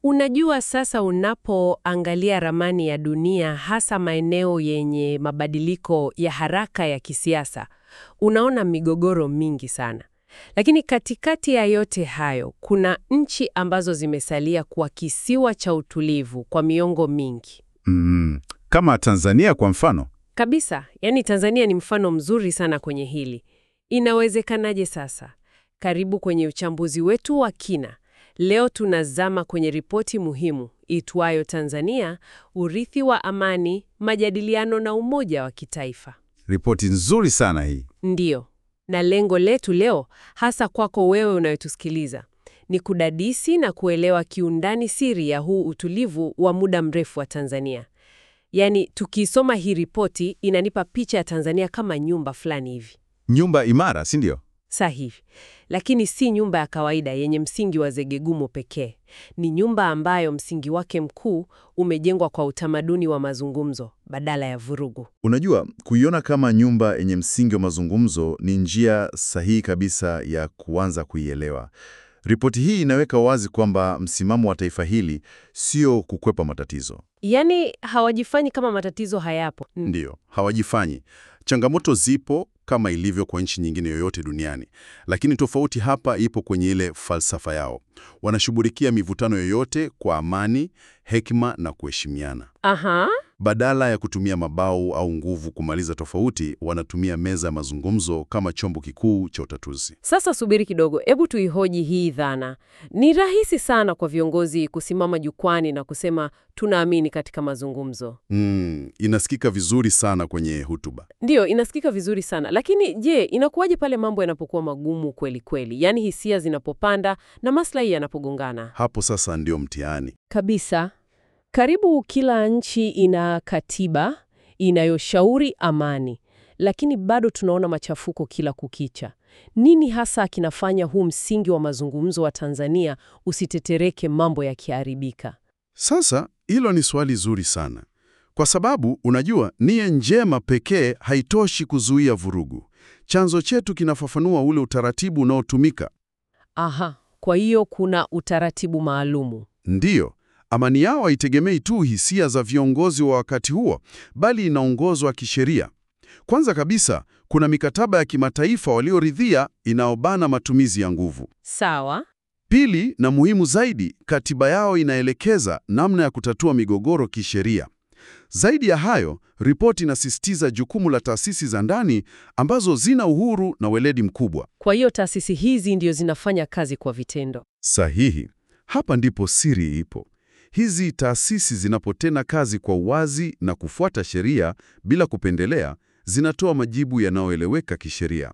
Unajua, sasa unapoangalia ramani ya dunia, hasa maeneo yenye mabadiliko ya haraka ya kisiasa, unaona migogoro mingi sana. Lakini katikati ya yote hayo, kuna nchi ambazo zimesalia kuwa kisiwa cha utulivu kwa miongo mingi. Mm, kama Tanzania kwa mfano. Kabisa, yaani Tanzania ni mfano mzuri sana kwenye hili. Inawezekanaje sasa? Karibu kwenye uchambuzi wetu wa kina. Leo tunazama kwenye ripoti muhimu itwayo Tanzania, urithi wa amani, majadiliano na umoja wa kitaifa. Ripoti nzuri sana hii. Ndiyo, na lengo letu leo, hasa kwako wewe unayotusikiliza, ni kudadisi na kuelewa kiundani siri ya huu utulivu wa muda mrefu wa Tanzania. Yaani, tukisoma hii ripoti inanipa picha ya Tanzania kama nyumba fulani hivi. Nyumba imara, si ndio? Sahihi. Lakini si nyumba ya kawaida yenye msingi wa zege gumu pekee. Ni nyumba ambayo msingi wake mkuu umejengwa kwa utamaduni wa mazungumzo badala ya vurugu. Unajua, kuiona kama nyumba yenye msingi wa mazungumzo ni njia sahihi kabisa ya kuanza kuielewa. Ripoti hii inaweka wazi kwamba msimamo wa taifa hili sio kukwepa matatizo. Yaani hawajifanyi kama matatizo hayapo. Mm. Ndiyo, hawajifanyi. Changamoto zipo kama ilivyo kwa nchi nyingine yoyote duniani, lakini tofauti hapa ipo kwenye ile falsafa yao. Wanashughulikia mivutano yoyote kwa amani, hekima na kuheshimiana. Aha. Badala ya kutumia mabao au nguvu kumaliza tofauti, wanatumia meza ya mazungumzo kama chombo kikuu cha utatuzi. Sasa subiri kidogo, hebu tuihoji hii dhana. Ni rahisi sana kwa viongozi kusimama jukwani na kusema tunaamini katika mazungumzo. Mm, inasikika vizuri sana kwenye hotuba. Ndiyo, inasikika vizuri sana, lakini je, inakuwaje pale mambo yanapokuwa magumu kweli kweli, yaani hisia zinapopanda na maslahi yanapogongana? Hapo sasa ndio mtihani. Kabisa. Karibu kila nchi ina katiba inayoshauri amani, lakini bado tunaona machafuko kila kukicha. Nini hasa kinafanya huu msingi wa mazungumzo wa Tanzania usitetereke mambo yakiharibika? Sasa hilo ni swali zuri sana, kwa sababu unajua, nia njema pekee haitoshi kuzuia vurugu. Chanzo chetu kinafafanua ule utaratibu unaotumika. Aha, kwa hiyo kuna utaratibu maalumu. Ndiyo, amani yao haitegemei tu hisia za viongozi wa wakati huo, bali inaongozwa kisheria. Kwanza kabisa, kuna mikataba ya kimataifa walioridhia inaobana matumizi ya nguvu. Sawa. Pili, na muhimu zaidi, katiba yao inaelekeza namna ya kutatua migogoro kisheria. Zaidi ya hayo, ripoti inasisitiza jukumu la taasisi za ndani ambazo zina uhuru na weledi mkubwa. Kwa hiyo taasisi hizi ndio zinafanya kazi kwa vitendo. Sahihi. Hapa ndipo siri ipo. Hizi taasisi zinapotenda kazi kwa uwazi na kufuata sheria bila kupendelea, zinatoa majibu yanayoeleweka kisheria.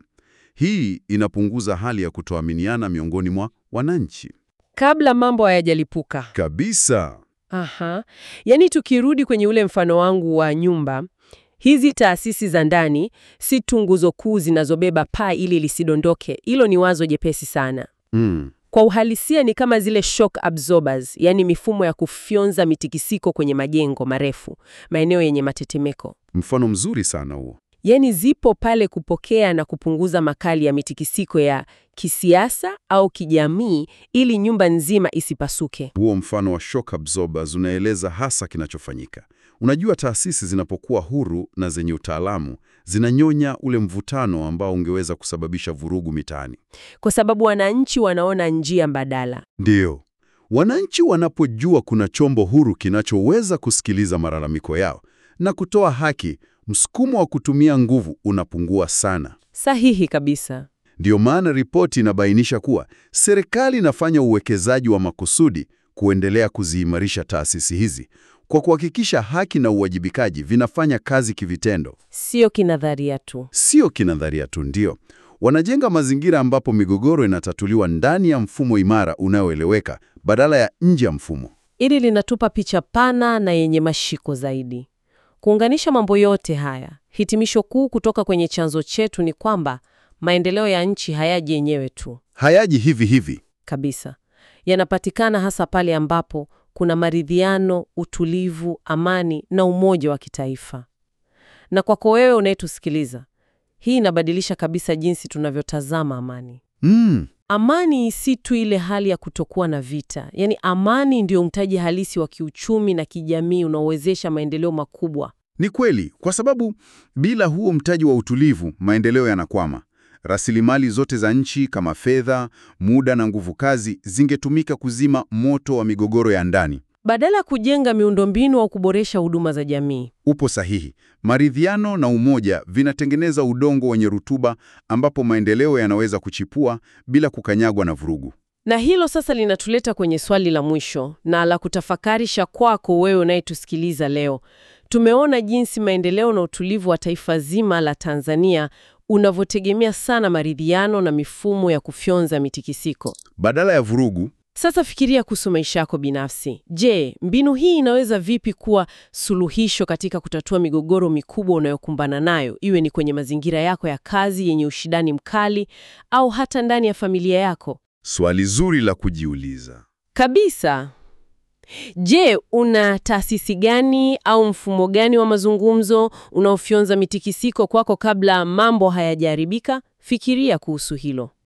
Hii inapunguza hali ya kutoaminiana miongoni mwa wananchi. Kabla mambo hayajalipuka. Kabisa. Aha. Yaani tukirudi kwenye ule mfano wangu wa nyumba, hizi taasisi za ndani si tu nguzo kuu zinazobeba paa ili lisidondoke. Hilo ni wazo jepesi sana. Mm. Kwa uhalisia ni kama zile shock absorbers, yaani mifumo ya kufyonza mitikisiko kwenye majengo marefu, maeneo yenye matetemeko. Mfano mzuri sana huo. Yaani zipo pale kupokea na kupunguza makali ya mitikisiko ya kisiasa au kijamii ili nyumba nzima isipasuke. Huo mfano wa shock absorbers unaeleza hasa kinachofanyika. Unajua, taasisi zinapokuwa huru na zenye utaalamu zinanyonya ule mvutano ambao ungeweza kusababisha vurugu mitaani. Kwa sababu wananchi wanaona njia mbadala. Ndiyo, wananchi wanapojua kuna chombo huru kinachoweza kusikiliza malalamiko yao na kutoa haki, msukumo wa kutumia nguvu unapungua sana. Sahihi kabisa. Ndiyo maana ripoti inabainisha kuwa serikali inafanya uwekezaji wa makusudi kuendelea kuziimarisha taasisi hizi kwa kuhakikisha haki na uwajibikaji vinafanya kazi kivitendo, Sio kinadharia tu. sio kinadharia tu. Ndio wanajenga mazingira ambapo migogoro inatatuliwa ndani ya mfumo imara unaoeleweka badala ya nje ya mfumo. Hili linatupa picha pana na yenye mashiko zaidi. Kuunganisha mambo yote haya, hitimisho kuu kutoka kwenye chanzo chetu ni kwamba maendeleo ya nchi hayaji yenyewe tu Hayaji hivi hivi. kabisa. Yanapatikana hasa pale ambapo kuna maridhiano, utulivu, amani na umoja wa kitaifa. Na kwako wewe unayetusikiliza, hii inabadilisha kabisa jinsi tunavyotazama amani. Mm, amani si tu ile hali ya kutokuwa na vita. Yaani amani ndio mtaji halisi wa kiuchumi na kijamii unaowezesha maendeleo makubwa. Ni kweli, kwa sababu bila huo mtaji wa utulivu, maendeleo yanakwama. Rasilimali zote za nchi kama fedha, muda na nguvu kazi zingetumika kuzima moto wa migogoro ya ndani. Badala ya kujenga miundombinu au kuboresha huduma za jamii. Upo sahihi. Maridhiano na umoja vinatengeneza udongo wenye rutuba ambapo maendeleo yanaweza kuchipua bila kukanyagwa na vurugu. Na hilo sasa linatuleta kwenye swali la mwisho na la kutafakarisha kwako wewe unayetusikiliza leo. Tumeona jinsi maendeleo na utulivu wa taifa zima la Tanzania unavyotegemea sana maridhiano na mifumo ya kufyonza mitikisiko. Badala ya vurugu, Sasa fikiria kuhusu maisha yako binafsi. Je, mbinu hii inaweza vipi kuwa suluhisho katika kutatua migogoro mikubwa unayokumbana nayo, iwe ni kwenye mazingira yako ya kazi yenye ushindani mkali au hata ndani ya familia yako? swali zuri la kujiuliza. Kabisa. Je, una taasisi gani au mfumo gani wa mazungumzo unaofyonza mitikisiko kwako kabla mambo hayajaharibika? Fikiria kuhusu hilo.